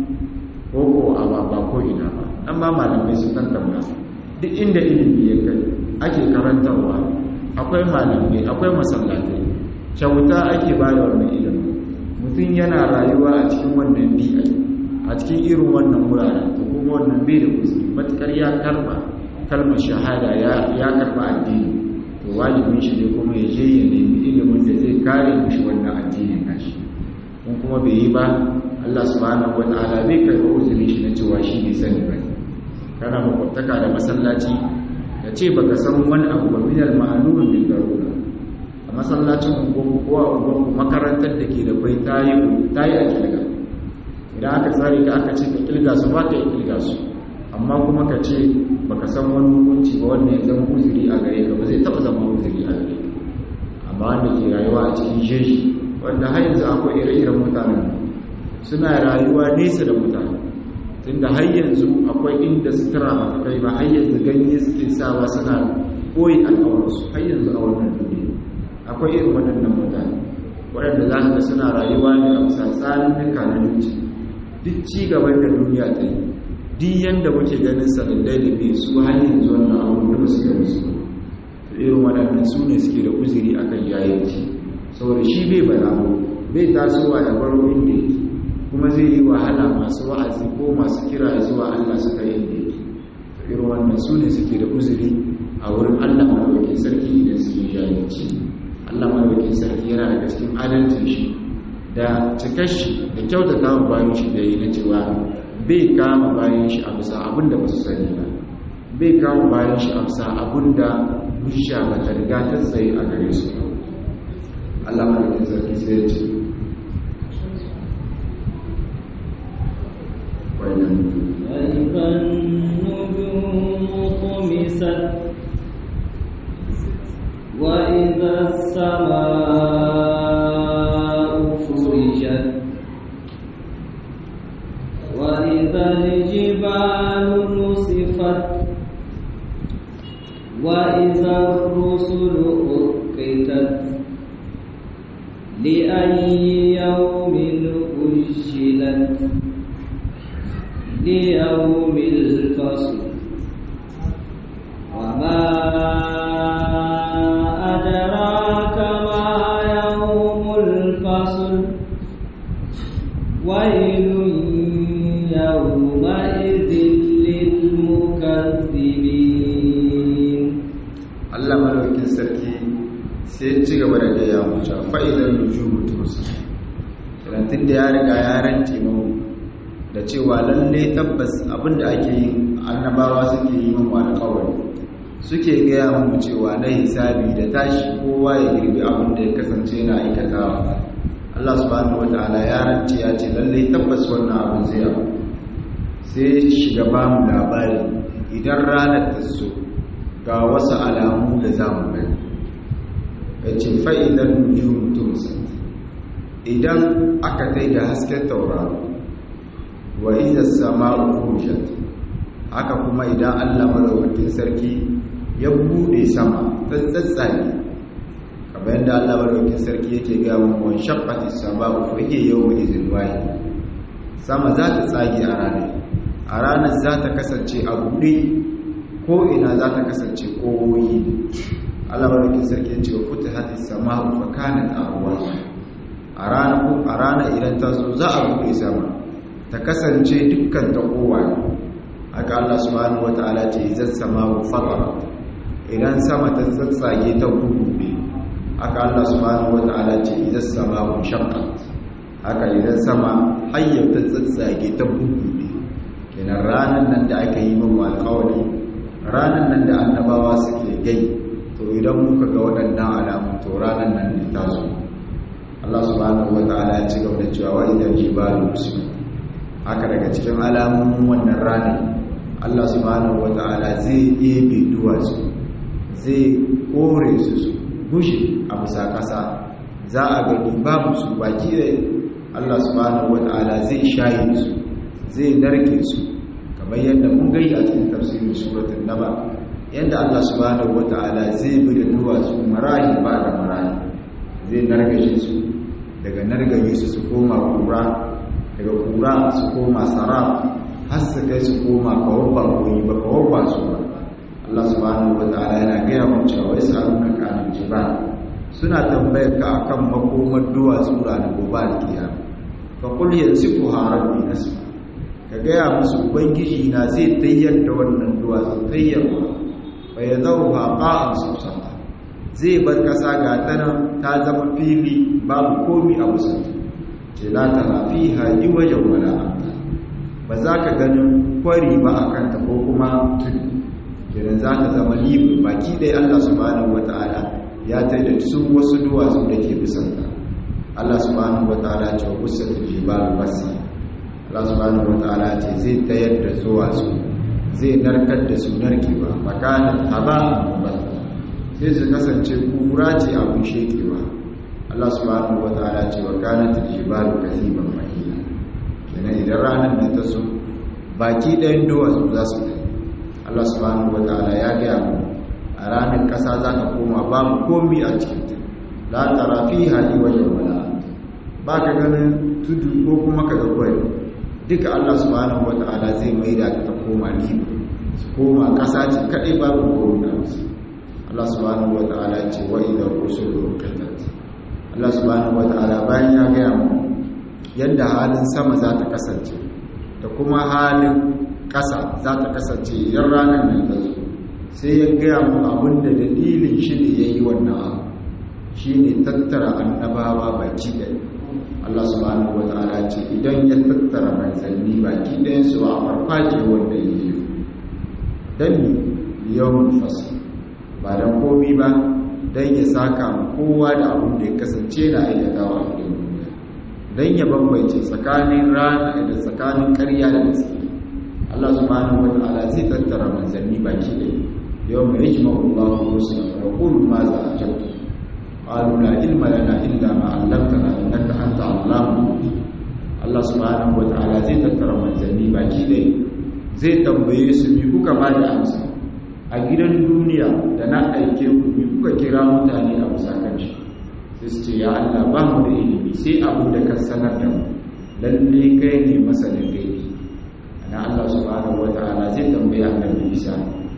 ko ko a ba ko'ina ba an ba malamai su tantamna duk inda ilimi ya kai ake karantarwa akwai malamai akwai masallatai kyauta ake ba da wannan ilimin mutum yana rayuwa a cikin wannan bi'a a cikin irin wannan wuraren to kuma wannan bai da uzuri matukar ya karba kalmar shahada ya karba addini to wajibin shi ne kuma ya je ya nemi ilimin da zai kare mishi wannan addinin nashi in kuma bai yi ba Allah subhanahu wataala bai karɓi uzurin shi na cewa shi bai sani ba kana makwabtaka da masallaci ka ce baka san wani abu ba minal ma'lumin bil darura a masallacin unguwarku ko a unguwarku makarantar da ke da kai tayi tayi a kilga idan aka tsare ka aka ce ka kilga su ba ka yi kilga su amma kuma ka ce baka san wani hukunci ba wanda ya zama uzuri a gare ka ba zai taɓa zama uzuri a gare ka amma wanda ke rayuwa a cikin jeji wanda har yanzu akwai ire-iren mutanen suna rayuwa nesa da mutane tunda har yanzu akwai inda sutura ba ta kai ba har yanzu ganye suke sawa suna koyi al'awarsu har yanzu a wannan duniya akwai irin waɗannan mutane waɗanda za su ga suna rayuwa ne a bisa tsarin duka na duci duk ci gaban da duniya ta yi duk yanda muke ganin sanadai da bai su har yanzu wannan abu da ba su gani su irin waɗannan su ne suke da uzuri akan yayanci saboda shi bai balago bai tasowa ya baro inda yake kuma zai yi wahala masu wa'azi ko masu kira zuwa Allah suka yi da yake irin wannan su ne suke da uzuri a wurin Allah madaukakin sarki idan su yi jahilci Allah madaukakin sarki yana daga cikin adalcin shi da cikar shi da kyautata wa bayan shi da yi na cewa bai kama bayan shi a bisa abin da ba su sani ba bai kama bayan shi a bisa abin da hujja ba ta riga ta tsaye a gare su Allah madaukakin sarki sai ya ce فإذا النجوم طمست وإذا السماء فرجت وإذا الجبال نصفت وإذا الرسل أقتت لأي يوم أجلت ليوم الفصل وما أدراك ما يوم الفصل ويل يومئذ للمكذبين Allah malaukin sarki sai ci gaba da gaya mutu fa'idar nujumu tusa kirantun da ya riga ya rance mu da cewa lalle tabbas abinda ake yi annabawa suke yi mu alƙawari suke gaya mu cewa na hisabi da tashi kowa ya girbi abinda ya kasance na aikatawa Allah subhanahu wata'ala ya rance ya ce lalle tabbas wannan abin zai abu sai shiga ba mu labari idan ranar ta so ga wasu alamu da za mu gani ya ce fa'idar nujum tumsa idan aka kai da hasken tauraro wa iza sama furushat haka kuma idan allah madaukakin sarki ya bude sama ta tsatsage kamar yadda allah madaukakin sarki yake gawon wani shabbati sama fahiyar yau izin waye sama za ta tsage a ranar a ranar za ta kasance a buɗe ko ina za ta kasance kowoyi Allah barkin sarki ya ce wa futa hati sama fa kanat arwa a ranar a ranar idan ta zo za a buɗe sama ta kasance dukkan ta kowa haka Allah subhanahu wataala ce idan sama fatara idan sama ta tsatsage ta buɗe haka Allah subhanahu wataala ce idan sama shaqqat haka idan sama hayyar ta tsatsage ta buɗe kenan ranar nan da aka yi min alƙawari ranar nan da annabawa suke gai to idan muka ga waɗannan alamun to ranar nan ne ta zo Allah subhanahu wa ta'ala ya ci gaba da cewa wa idan jibalu musu haka daga cikin alamomin wannan ranar Allah subhanahu wa ta'ala zai ɗebe duwatsu zai kore su su gushe a bisa ƙasa za a gani babu su baki da Allah subhanahu wa ta'ala zai shaye su zai narke su kamar yadda mun gani a cikin tafsirin suratul naba yadda Allah subhanahu wata'ala zai bi da duwatsu marayi ba da marayi zai nargaje su daga nargaje su su koma kura daga kura su koma sara har su kai su koma kawabba koyi ba kawabba su ba Allah subhanahu wata'ala yana gaya mu cewa wai saruna kanin jiba suna tambayar ka akan makomar duwatsu ranar gobe alkiyama fa qul yansifuha rabbi nasfa ka gaya musu ubangiji na zai tayyar da wannan duwatsu tayyarwa bai zau ba ba'an sosanta zai bar kasa ga tana ta zama fili babu komi a musanta ce la ta rafi haji wajen wala amta ba za ka ganin kwari ba a kanta ko kuma tudu kenan za ka zama libre baki ɗaya allah subhanahu wata'ala ya taida su wasu duwatsu da ke bisanta allah subhanahu wata'ala ce wa kusa jibalu basi Allah subhanahu wataala ce zai tayar da zuwa su zai narkar da su narkewa makanan haba mubatta sai su kasance kura ce abin shekewa Allah subhanahu wataala ce wa kanat aljibalu kasiban mahila kenan idan ranar da ta so baki ɗayan duwatsu za su kai Allah subhanahu wataala ya gaya mu a ranar ƙasa za ta koma babu komi a cikin ta la tara fiha wajen wala ba ka ganin tudu ko kuma ka ga kwari duka Allah subhanahu wata'ala zai mai da ta koma libre su koma ƙasa ce kaɗai babu korona musu Allah subhanahu wata'ala ce wa idan rusulu qitat Allah subhanahu wata'ala bayan ya gaya mu yadda halin sama za ta kasance da kuma halin ƙasa za ta kasance idan ranar nan ta zo sai ya gaya mu abin da dalilin shi ne ya yi wannan abu shi ne tattara annabawa baki ɗaya Allah subhanahu wa ta'ala ce idan ya tattara manzanni baki ɗayansu a farfaje wanda ya yi don yawon fasa ba don komi ba don ya saka kowa da abin da ya kasance na aikatawa a duniya don ya bambance tsakanin rana da tsakanin ƙarya da gaske Allah subhanahu wa ta'ala zai tattara manzanni baki ɗaya yau mai hikima Allah rusul wa qulu ma za a jabtu qalu la ilma lana illa ma 'allamtana innaka anta 'allamul Allah subhanahu wa ta'ala zai tattara manzanni baki ɗaya zai tambaye su mi kuka ba da amsa a gidan duniya da na aike ku mi kuka kira mutane a bisa kanshi sai su ce ya Allah ba mu da ilimi sai abin da ka sanar da mu lalle kai ne masanin gaibi ana Allah subhanahu wata'ala zai tambaye annabi Isa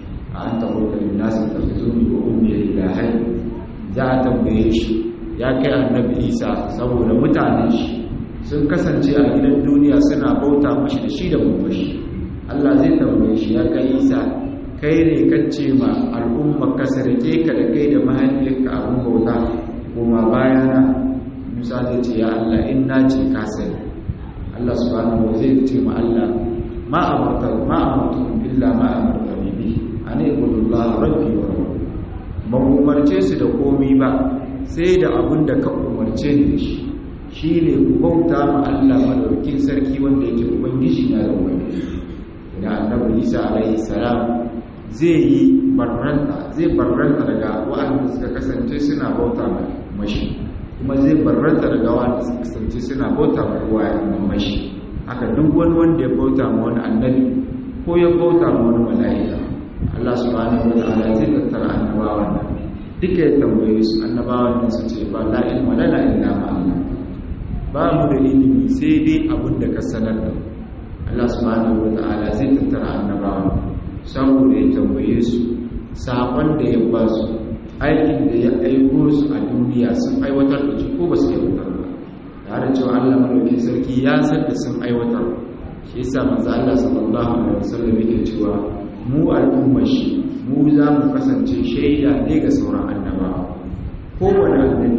a anta qulta lin nasi takhuzuni wa ummi ilahay za a tambaye shi ya kai annabi Isa saboda mutanen shi sun kasance a gidan duniya suna bauta mashi da shi da mamashi Allah zai tambaye shi ya kai Isa kai ne kace ma al'umma ka sarke ka da kai da mahaifiyarka abun bauta kuma bayana Musa zai ce ya Allah in na ce ka sani Allah subhanahu wa zai ce ma Allah ma amarta ma amartukum illa ma amartani bi an ibudullaha rabbi wa rabbukum ban umarce su da komi ba sai da abin da ka umarce ni da shi shine ku bauta ma Allah madaukakin sarki wanda yake ubangiji na da ubangiji da annabi Isa alaihi salam zai yi barranta zai barranta daga waɗanda suka kasance suna bauta mashi kuma zai barranta daga waɗanda suka kasance suna bauta ma ruwayen mashi haka duk wani wanda ya bauta ma wani annabi ko ya bauta ma wani mala'ika Allah subhanahu wa ta'ala zai tattara annabawan nan duka ya tambaye su annabawan nan su ce ba la ilma lana illa ma Allah ba mu da ilimi sai dai abin da ka sanar da Allah subhanahu wa ta'ala zai tattara annabawan saboda ya tambaye su sakon da ya ba su aikin da ya aiko su a duniya sun aiwatar da ko ba su aiwatar ba tare cewa Allah madaukakin sarki ya san da sun aiwatar shi yasa manzo Allah sallallahu alaihi wasallam yake cewa mu al'umma shi mu za mu kasance shaida ne ga sauran annabawa kowane annabi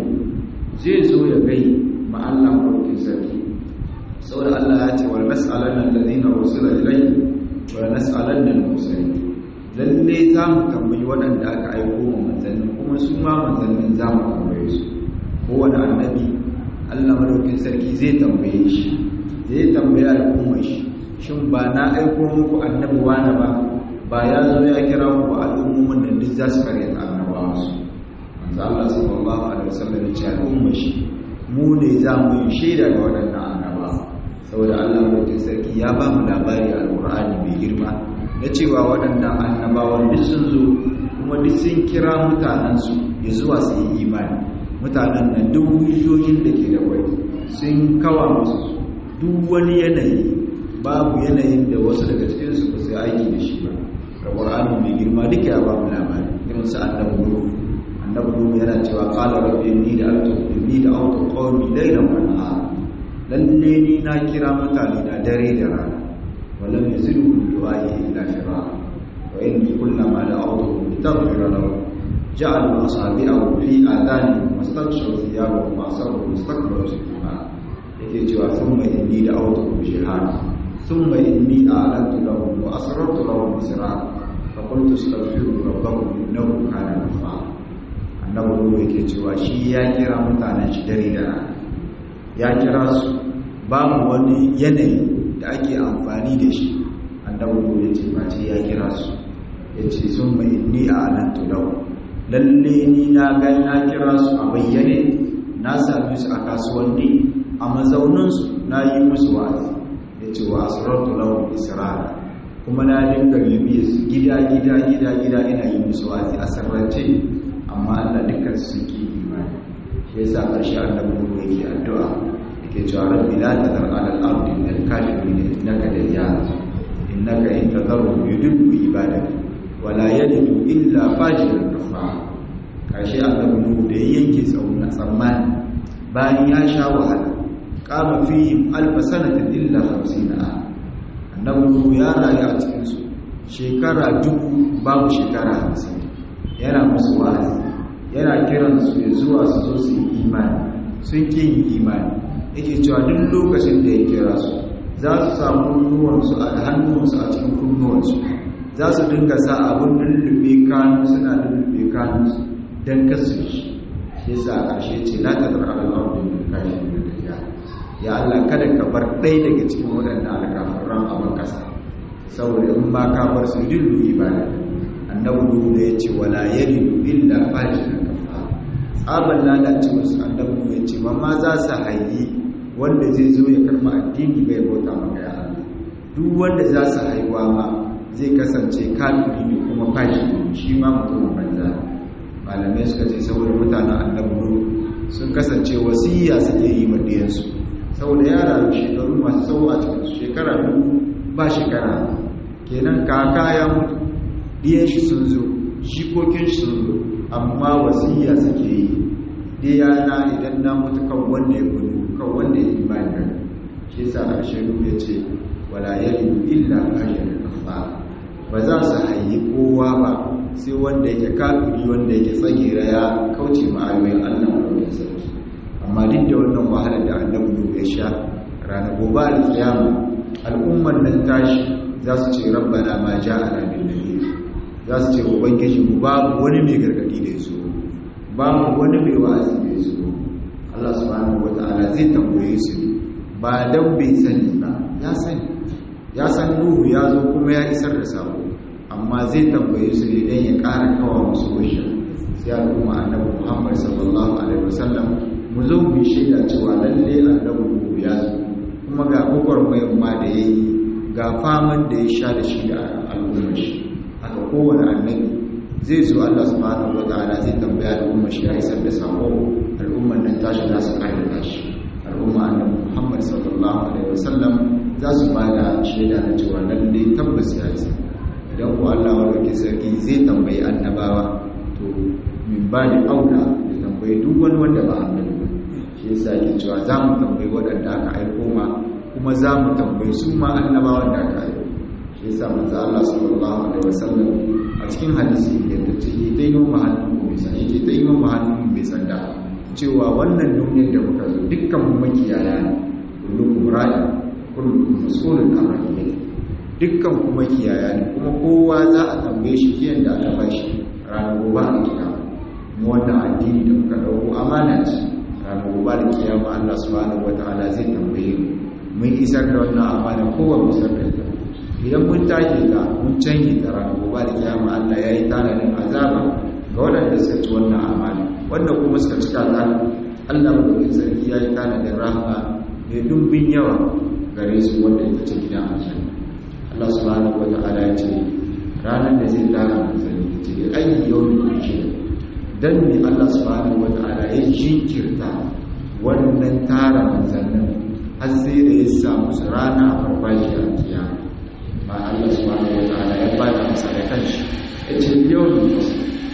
zai zo ya gai ma Allah madaukakin sarki saboda Allah ya ce wal mas'alanna alladhina ursila ilayhi wa nas'alanna al-mursalin lalle za mu tambayi waɗanda aka aiko ma manzanni kuma su ma manzannin za mu tambaye su kowane annabi Allah madaukin sarki zai tambaye shi zai tambaye al'ummar shi shin ba na aiko muku annabi wani ba ba ya zo ya kira ku al'ummomin da duk za su kare ta annabawa su manzo Allah sallallahu alaihi wasallam ya ce al'ummar shi mu ne za mu yi shaida ga waɗannan annabawa saboda Allah madaukin sarki ya ba mu labari a alqur'ani mai girma na cewa waɗannan annabawan duk sun zo kuma duk sun kira mutanensu ya zuwa su yi imani mutanen nan duk hujjojin da ke da wai sun kawa musu duk wani yanayi babu yanayin da wasu daga cikinsu ba su aiki da shi ba da ƙwararri mai girma duka ya ba mu labari irin su annabi nuhu annabi nuhu yana cewa qala rabbi inni da altu inni da autu qawmi laylan wa nahara lalle ni na kira mutane da dare da rana ولم يزلهم دعائي إلا فرارا وإني كلما دعوتهم لتغفر لهم جعلوا أصابعهم في آذانهم واستغشوا ثيابهم وأصروا واستكبروا استكبارا yake cewa thumma inni da'awtuhum jihara thumma inni a'lantu lahum wa asrartu lahum israr fa qultu astaghfiru rabbakum innahu kana ghaffara annabi ruwa yake cewa shi ya kira mutanen shi dare da rana ya kira su babu wani yanayi da ake amfani da shi annabi ya ce face ya kira su ya ce sun mai ni a alantu lau lalle ni na ga na kira su a bayyane na sami su a kasuwanni a mazauninsu na yi musu wa'azi ya ce wa asirartu lau isra'ila kuma na dinga bibiyar su gida gida gida gida ina yi musu wa'azi a sarrance amma allah dukkan su sun ki imani shi yasa ƙarshe annabi yake addu'a ke cewa rabbi la tadar ala al-ardi min al-kafirin innaka dayyar innaka in tadharu yudillu ibadak wa la yajidu illa fajiran kafara kashi annabi nuhu da yanke tsauna tsammani bayan ya sha wahala qama fihim alf sanatin illa 50 a annabi ya rayu a cikin su shekara dubu babu shekara 50 yana musu wa'azi yana kiran su ya zuwa su zo su yi imani sun ki yin imani yake cewa duk lokacin da ya kira su za su samu kunnuwansu a hannunsu a cikin kunnuwansu za su dinga sa abin lullube kanu suna lullube kanunsu don kasu shi shi sa a ƙarshe ce la ta zara al'adun da kashi da tafiya ya Allah kada ka bar ɗaya daga cikin waɗanda alkafarran abin ƙasa saboda in ba ka bar su dillu ibada annabi nuhu da ya ce wala yalidu illa fajiran kafa tsaban lalacewar su annabi nuhu ya ce ba ma za su hayi wanda zai zo ya karɓi addini bai bauta maka ya Allah duk wanda za su haihuwa ma zai kasance kafiri ne kuma fashi shi ma mutumin banza malamai suka ce saboda mutanen annabi sun kasance wasiya suke yi wa diyansu saboda yara shekaru masu tsawo a cikin shekara dubu ba shekara kenan kaka ya mutu diyan shi sun zo shikokin shi sun zo amma wasiya suke yi diyana idan na mutu kan wanda ya gudu kan wanda ya yi bayan shi sa ƙarshen ya ce wala yalidu illa ajiyar kafa ba za su hayi kowa ba sai wanda yake kafiri wanda yake tsagira ya kauce ma'ayoyin Allah mai sarki amma duk da wannan wahalar da annabi Nuhu ya sha ranar gobe da kiyama al'umman nan tashi za su ce rabbana ma ja'ana min nabiy za su ce ubangiji mu babu wani mai gargadi da yazo babu wani mai wa'azi da yazo Allah subhanahu wataala zai tambaye su ba dan bai sani ba ya sani ya san Nuhu ya zo kuma ya isar da sako amma zai tambaye su ne don ya ƙara kawo musu wishin sai al'umma annabi Muhammad sallallahu alaihi wasallam mu zo mu shaida cewa lalle annabi Nuhu ya zo kuma ga gwagwarmayar ma da ya yi ga faman da ya sha da shi da al'ummar shi haka kowane annabi zai zo Allah subhanahu wa ta'ala zai tambaya al'ummar shi ya isar da sako al'ummar nan tashi za su ƙara tashi al'umma annabi Muhammad sallallahu alaihi wasallam za su ba da shaida na cewa lalle tabbas ya isa idan ku Allah wadda sarki zai tambayi annabawa to min ba da auna da tambayi duk wani wanda ba annabi ba shi yasa yake cewa za mu tambayi waɗanda aka aiko ma kuma za mu tambayi su ma annabawan da aka aiko shi yasa manzo Allah sallallahu alaihi wasallam a cikin hadisi da tace yi ta yi mu hannun ku bisa yake ta yi mu hannun bai sanda cewa wannan duniyar da muka zo dukkan mu makiyaya ne kullukum ra'i kullukum mas'ulun an ra'iyati dukkan kuma kiyaya ne kuma kowa za a tambaye shi kiyan da aka bashi ranar gobe a kiyama mu wannan addini da muka dauko amana ce ranar gobe da kiyama Allah subhanahu wataala zai tambaye mu mun isar da wannan amana kowa mu isar da ita idan mun take ta mun canje ta ranar gobe da kiyama Allah ya yi tanadin azaba ga waɗanda suka ci wannan amana wanda kuma suka cika ta Allah madaukakin sarki ya yi tanadin rahama mai dumbin yawa gare su wanda ita ce gidan aljanna Allah subhanahu wa ta'ala ya ce ranar da zai tara manzanni ya ce ayi yau da kuke dan ne Allah subhanahu wa ta'ala ya jinkirta wannan tara manzannin har sai da ya samu su rana a farfajiyar kiyama ba Allah subhanahu wa ta'ala ya ba da masa da kanshi ya ce yau da kuke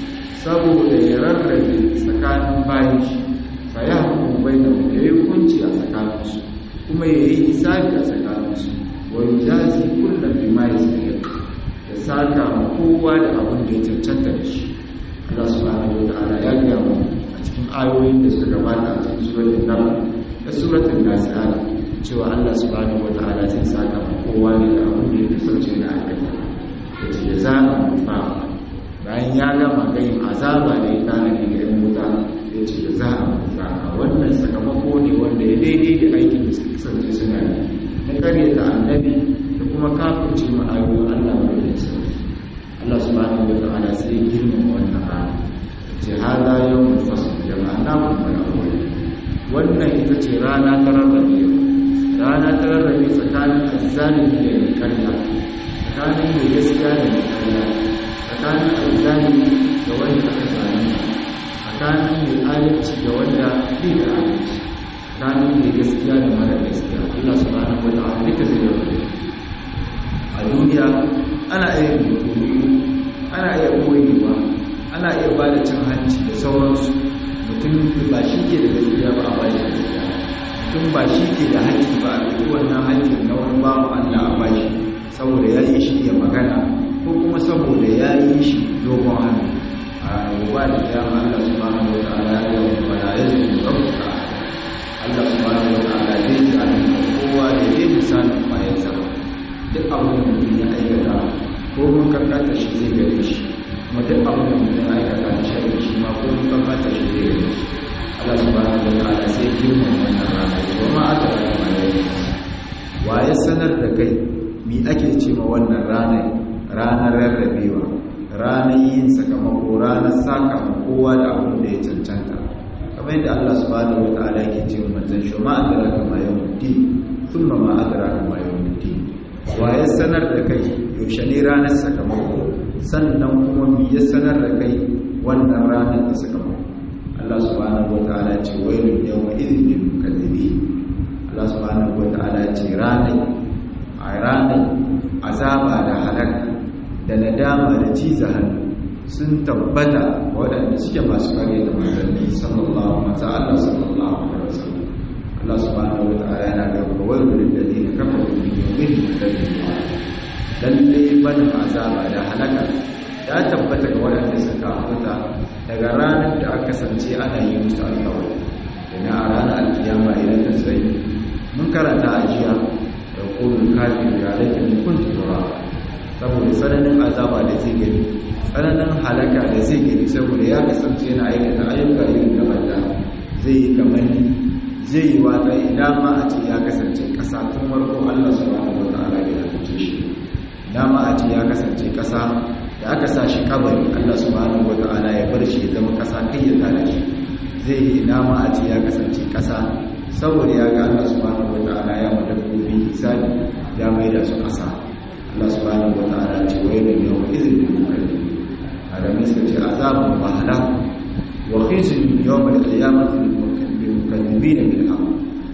saboda ya rarrabe tsakanin bayan shi fa ya hukumu bai da ya yi hukunci a tsakaninsu kuma ya yi hisabi a tsakaninsu wani jazi kullum bi ma ya tsaye da saka ma kowa da abin da ya cancanta da shi Allah subhanahu wa ta'ala ya gaya mu a cikin ayoyin da suka gabata a cikin suratul nam da suratul nasihat cewa Allah subhanahu wa ta'ala zai saka ma kowa ne da abin da ya kasance na aikata da ce da za a mufa bayan ya gama gayin azaba da ya tana ne ga 'yan wuta ya ce da za a mufa wannan sakamako ne wanda ya daidai da aikin da suka kasance suna yi na karyata annabi da kuma kafirce ma'ayoyin Allah mai da sauki Allah subhanahu wa ta'ala sai girma wannan rana ce hada yawmul fasl jama'ana kuma na awwal wannan ita ce rana ta rarrabe rana ta rarrabe tsakanin azzalimi da mai karya tsakanin mai gaskiya da mai karya tsakanin azzalimi da wanda aka zalunta tsakanin mai adalci da wanda bai da adalci tsakanin mai gaskiya da mara gaskiya Allah subhanahu wa ta'ala duka zai rarrabe a duniya ana iya mutu ana iya koyewa ana iya ba da cin hanci da sauransu mutum ba shi ke da gaskiya ba a ba shi gaskiya mutum in ba shi ke da haƙƙi ba a ɗauki wannan haƙƙin na wani babu Allah a bashi saboda ya yi shi ya magana ko kuma saboda ya yi shi dogon hannu a gobe da kiyama Allah subhanahu wa ta'ala ya yi wa la yazlimu rabbuka Allah subhanahu wa ta'ala zai ji a kowa da zai misalin bayan zama duk abin da mutum ya aikata ko mun kankanta shi zai gare shi kuma duk abin da mutum ya aikata da shari'a shi ma ko mun kankanta shi zai gare shi Allah subhanahu wa ta'ala sai girman wannan rana ya ma aka rana ma ya wa ya sanar da kai mi ake ce ma wannan ranar ranar rarrabewa ranar yin sakamako ranar sakamako da abin da ya cancanta kamar yadda Allah subhanahu wa ta'ala yake ce wa manzon shi ma adraka ma yawmuddin thumma ma adraka ma yawmuddin wa ya sanar da kai yaushe ne ranar sakamako sannan kuma mi ya sanar da kai wannan ranar da sakamako Allah subhanahu wa ta'ala ce wailun yawma idhin lil mukallibin Allah subhanahu wa ta'ala ce ranar a ranar azaba da halaka da nadama da ciza hannu sun tabbata waɗanda suke masu kare da manzanni sallallahu mata Allah sallallahu alaihi wasallam Allah subhanahu wa ta'ala yana ga wailun lil ladina kafaru min yawmin mukallibin lalle bana azaba da halaka ya tabbata ga waɗanda suka huta daga ranar da aka kasance ana yi musu alkawari yana a ranar alkiyama idan ta tsaye mun karanta a jiya da kodin kafin da laifin kun tura saboda tsananin azaba da zai gani tsananin halaka da zai gani saboda ya kasance yana aikata ayyuka irin da banda zai yi kamar zai yi wata idan ma a ce ya kasance ƙasa tun warko allah subhanahu wa ta'ala ya halice shi dama a ce ya kasance ƙasa da aka sa shi kabari Allah subhanahu wata'ala ya bar shi ya zama kasa kai ya tare shi zai yi nama a ce ya kasance kasa saboda ya ga Allah subhanahu wata'ala ya mu dabbobi hisabi ya mai da su kasa Allah subhanahu wata'ala ce wai ne yau izin da mukalli adami suka ce azabun wahala wa khizun yawm al-qiyamati lil mukallibin bil haqq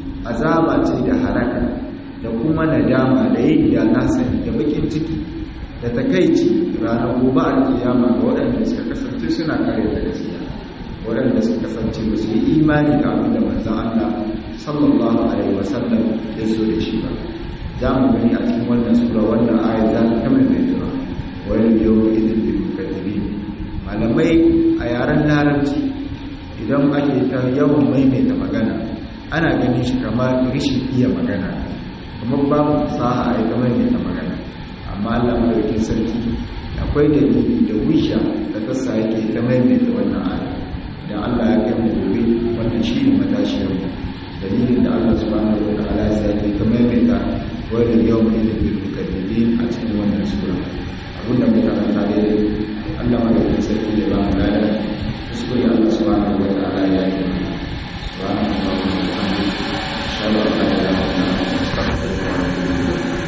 azaba ce da haraka da kuma nadama da yin da nasani da bakin ciki da takaici ranar gobe a kiyama ga waɗanda suka kasance suna kare da gaskiya waɗanda suka kasance ba su yi imani da abin da manzan Allah sallallahu alaihi wasallam ya zo da shi ba za mu gani a cikin wannan sura wannan ayat za ta kama mai tura wani yau idin da mukaddibi malamai a yaren larabci idan ake ta yawan maimaita magana ana ganin shi kamar rishin iya magana kamar babu fasaha a ita maimaita magana amma Allah madaukin sarki akwai dalili da wisha da tassa yake ta maimaita wannan aya da Allah ya kai mu gobe wannan shi ne matashiyar mu dalilin da Allah subhanahu wa ta'ala ya sake ta maimaita wani yau mai da bil mukaddimin a cikin wannan sura abin da muka karanta dai Allah madaukin sarki ya ba mu lada kuskure Allah subhanahu wa ta'ala ya yi